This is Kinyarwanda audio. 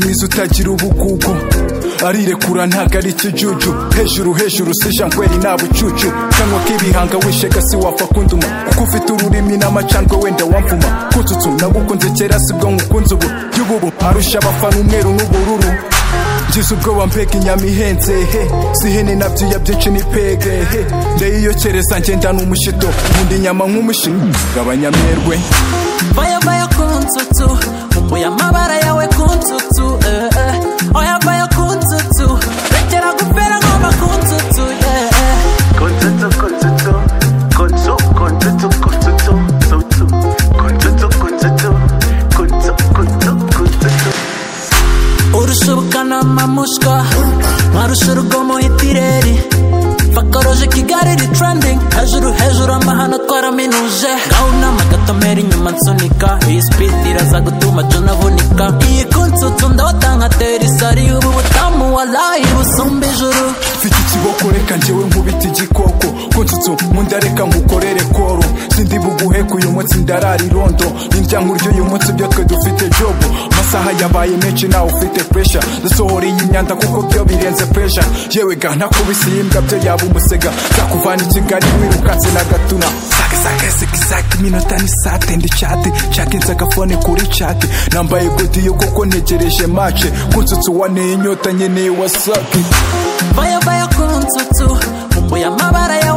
mwiza utagira ubugugu arirekura ntago ari ikijuju hejuru hejuru si jangweri nta bucucu kanwa k'ibihanga wishega si wapfa kunduma kuko ufite ururimi n'amacandwe wenda wamvuma kututsu nagukunze kera sibwo nkukunze ubu y'ububu arusha abafana umweru n'ubururu ngize ubwoba mpega inyama ihenze he sihene nabyiya byinshi ni pege he ndeyiyokereza ngendana umushito nkunda inyama nk'umushino gabanyamerwe Vaya vaya kunsutsu Uya mabara yawe kunsutsu eh, eh. Oya vaya kunsutsu Rekera gupera ngoma kunsutsu yeah, eh. Konzutu, konzutu, konzu, konzutu, konzutu, zutu. Konzutu, konzutu, konzu, konzu, konzutu. urushubukana amamushwa mwarusha urugomo itireri fakoroje kigali iri trending hejuru hejuru amahano twaraminuje gahunama gatomera inyuma nsunika iyi speed iraza gutuma jo navunika iyi kunsutsu ndawatanga terisari ubu butamu walayi busumba ijuru mfite ikiboko reka njyewe nkubita igikoko kunsutsu nkunda reka nkukorere koro sindi buguhe ku uyu munsi ndarara irondo nindya nkurya uyu munsi ibyo twe dufite jobo amasaha yabaye menshi nawe ufite puresha ndasohoreye imyanda kuko byo birenze puresha yewe ga ntakubise iyi mbwa byo yaba umusega zakuvana i kigali wirukanse na gatuna sakisakisakisaki iminota ni sate ndi cate cakinze agafone kuri cate nambaye godiyo kuko ntegereje mace kunsutsu waneye inyota nkeneye wasake vaya vaya kunsutsu uya mabara yawe